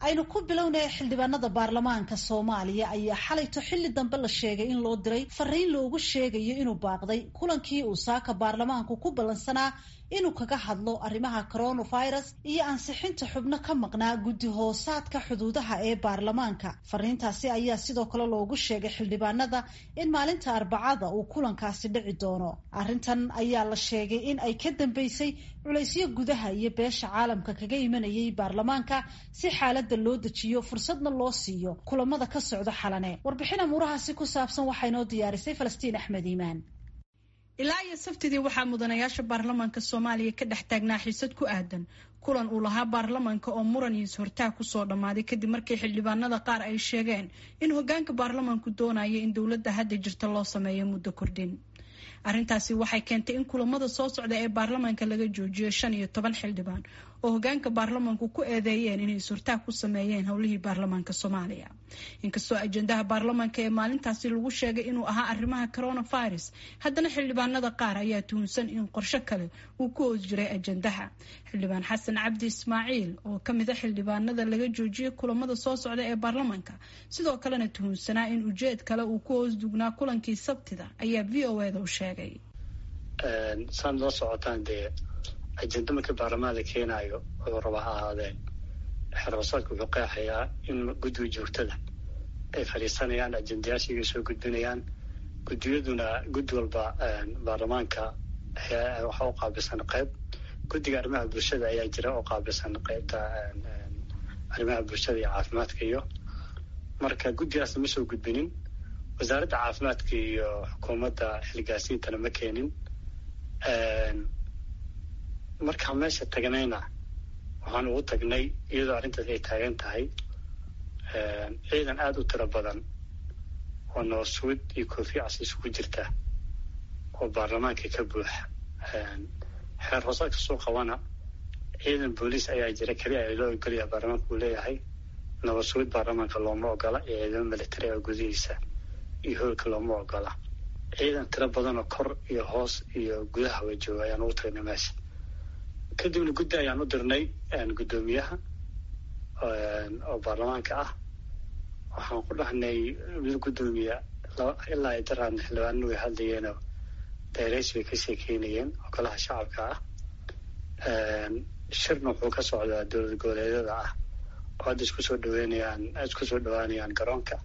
aynu ku bilownaya xildhibaanada baarlamaanka soomaaliya ayaa xalayto xilli dambe la sheegay in loo diray fariin loogu sheegayo inuu baaqday kulankii uu saaka baarlamaanku ku ballansanaa inuu kaga hadlo arrimaha coronavirus iyo ansixinta xubno ka maqnaa guddi hoosaadka xuduudaha ee baarlamaanka fariintaasi ayaa sidoo kale loogu sheegay xildhibaanada in maalinta arbacada uu kulankaasi dhici doono arrintan ayaa la sheegay in ay ka dambeysay culaysyo gudaha iyo beesha caalamka kaga imanayay baarlamaanka si xaalada loo dejiyo fursadna loo siiyo kulamada ka socda xalane warbixin amuurahaasi ku saabsan waxaa inoo diyaarisay falastiin axmed iimaan ilaa iyo sabtidii waxaa mudanayaasha baarlamaanka soomaaliya ka dhex taagnaa xiisad ku aadan kulan uu lahaa baarlamaanka oo muran iyo is-hortaag kusoo dhammaaday kadib markii xildhibaanada qaar ay sheegeen in hogaanka baarlamaanku doonaya in dowladda hadda jirta loo sameeyo muddo kordhin arrintaasi waxay keentay in kulamada soo socda ee baarlamaanka laga joojiyo shan iyo toban xildhibaan oo hogaanka baarlamaanku ku eedeeyeen inay is-hortaag ku sameeyeen howlihii baarlamaanka soomaaliya inkastoo ajendaha baarlamaanka ee maalintaasi lagu sheegay inuu ahaa arrimaha coronavirus haddana xildhibaanada qaar ayaa tuhunsan in qorsho kale uu ku hoos jiray ajendaha xildhibaan xasan cabdi ismaaciil oo kamid a xildhibaanada laga joojiyay kulamada soo socda ee baarlamaanka sidoo kalena tuhunsanaa in ujeed kale uu ku hoos dugnaa kulankii sabtida ayaa v o eda u sheegay saad la socotaan dee ajenda markii baarlamaan la keenaayo wuxuu rabaa ha ahaadeen xeerbasaadka wuxuu qeexayaa in guddiga joogtada ay fadhiisanayaan ajendayaashiga soo gudbinayaan guddiyaduna guddi walba baarlamaanka waxaa u qaabilsan qayb guddiga arrimaha bulshada ayaa jira oo qaabilsan qaybta arrimaha bulshada iyo caafimaadka iyo marka guddigaasna ma soo gudbinin wasaaradda caafimaadka iyo xukuumadda xilgaasiintana ma keenin markaan meesha tagnayna waxaan ugu tagnay iyadoo arrintaas ay taagan tahay ciidan aada u tiro badan oo nooswid iyo koofiya cas isugu jirta oo baarlamaanka ka buuxa xeer hoosaadka soo qabana ciidan booliis ayaa jira keliya ay loo ogolaya baarlamaanka uu leeyahay nabadsuwid baarlamaanka looma ogola iyo ciidamo militari oo gudihiisa iyo hoolka looma ogola ciidan tiro badan oo kor iyo hoos iyo gudaha way jooga ayaan ugu tagnay meesha kadibna guddi ayaan u dirnay guddoomiyaha oo baarlamaanka ah waxaan ku dhahnay mid guddoomiya ilaa ay daraan xildhibaanadu way hadlayeenoo dayrays bay ka sheekeynayeen oo golaha shacabka ah shirna wuxuu ka socdaa dowlad goboleedyada ah oo hadda isku soo dhaweynayaan isku soo dhawaanayaan garoonka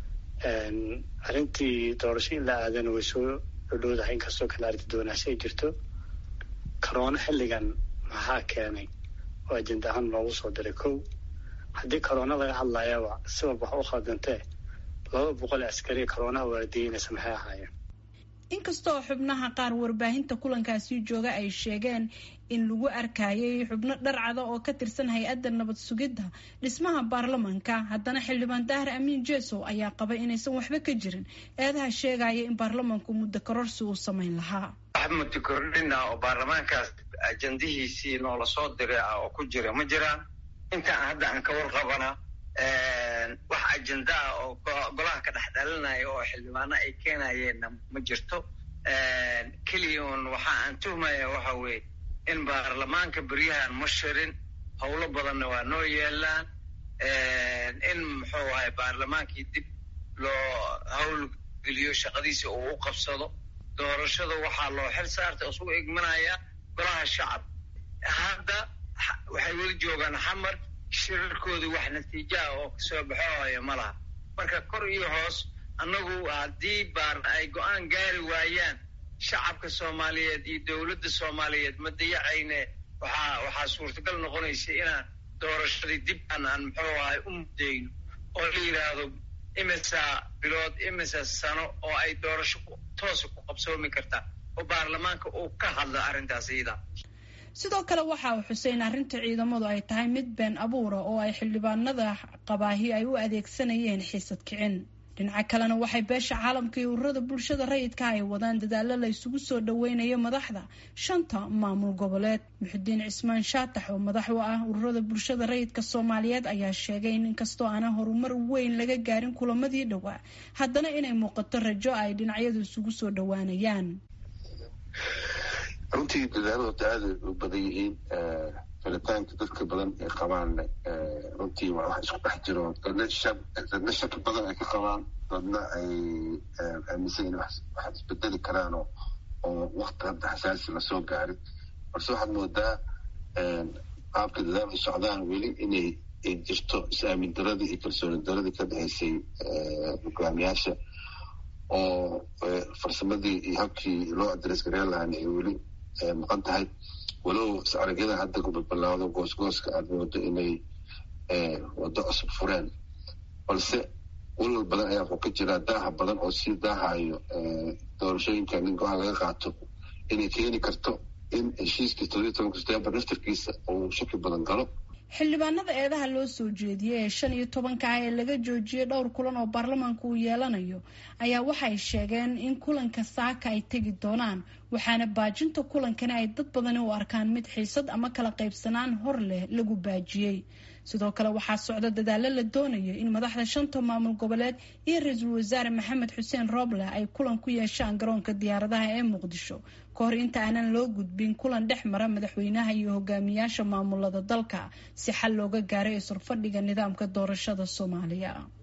arrintii doorasho in la aadana way soo dhodhowdahay inkastoo kale arrinta doonaasho ay jirto corona xilligan maxaa keenay oo ajenda ahaan loogu soo diray kow haddii corona laga hadlayaba si walba wax u khaldantee laba boqol askariya coronaha waardiyeynaysa maxay ahaayeen inkastoo xubnaha qaar warbaahinta kulankaasi jooga ay sheegeen in lagu arkayay xubno dharcada oo ka tirsan hay-adda nabad sugidda dhismaha baarlamaanka haddana xildhibaan daahir amiin jesow ayaa qabay inaysan waxba ka jirin eedaha sheegaya in baarlamaanku muddo kororsi uu samayn lahaa wax muddo kordhina oo baarlamaankaas ajandihiisii noola soo diray ah oo ku jira ma jiraan intaan hadda aan ka warqabana wax ajenda ah oo golaha ka dhex dhalinaya oo xildhibaano ay keenayeenna ma jirto keliya un waxa aan tuhmaya waxa weeye in baarlamaanka beryahan ma shirin howlo badanna waa noo yeelaan in muxuu ahay baarlamaankii dib loo hawl geliyo shaqadiisi uu u qabsado doorashada waxaa loo xil saartay isugu igmanaya golaha shacab hadda waxay weli joogaan xamar shirarkooda wax natiijaha oo kasoo baxoohaya ma laha marka kor iyo hoos annagu haddii baar ay go-aan gaari waayaan shacabka soomaaliyeed iyo dowladda soomaaliyeed ma dayacayne waxaa waxaa suurtagal noqonaysa inaan doorashadii dib aan aan muxuu ahay u mudayno oo la yidhaahdo imisa bilood imisa sano oo ay doorasho toosa ku qabsoomi kartaa oo baarlamaanka uu ka hadla arrintaas iyada sidoo kale waxa uu xusay in arrinta ciidamadu ay tahay mid been abuura oo ay xildhibaanada qabaahi ay u adeegsanayeen xiisad kicin dhinaca kalena waxay beesha caalamka iyo ururada bulshada rayidka ay wadaan dadaalo la isugu soo dhaweynayo madaxda shanta maamul goboleed muxudiin cismaan shaatax oo madax u ah ururada bulshada rayidka soomaaliyeed ayaa sheegay in inkastoo aanan horumar weyn laga gaarin kulamadii dhowaa haddana inay muuqato rajo ay dhinacyadu isugu soo dhawaanayaan runtii dadaaladu hadda aada u badan yihiin filitaanka dadka badan ay qabaanne runtii waa wax isku dhex jiro dadna shab dadna shaki badan ay ka qabaan dadna ay aaminsan in wax isbedeli karaanoo oo wakti hadda xasaasi lasoo gaarin balse waxaad moodaa qaabka dadaal ay socdaan weli inay ay jirto is-aamin daradii iyo kalsooni daradii ka dhexaysay hogaamiyaasha oo farsamadii iyo habkii loo adres gareen lahaana ay weli maqan tahay walow is-aragyada hadda kubalbalaado goosgooska aada moodo inay waddo cusub fureen balse walwal badan ayaa wuxuu ka jiraa daaha badan oo sii daahayo doorashooyinka nin go-aan laga qaato inay keeni karto in heshiiskii toddobiyi tobanka setembar naftarkiisa uu shaki badan galo xildhibaanada eedaha loo soo jeediyey ee shan iyo tobanka ah ee laga joojiyey dhowr kulan oo baarlamaanku uu yeelanayo ayaa waxay sheegeen in kulanka saaka ay tegi doonaan waxaana baajinta kulankani ay dad badani u arkaan mid xiisad ama kala qaybsanaan hor leh lagu baajiyey sidoo kale waxaa socda dadaalo la doonayo in madaxda shanta maamul goboleed iyo ra-iisul wasaare maxamed xuseen rooble ay kulan ku yeeshaan garoonka diyaaradaha ee muqdisho ka hor inta aanan loo gudbin kulan dhex mara madaxweynaha iyo hogaamiyaasha maamulada dalka si xal looga gaaray isurfadhiga nidaamka doorashada soomaaliya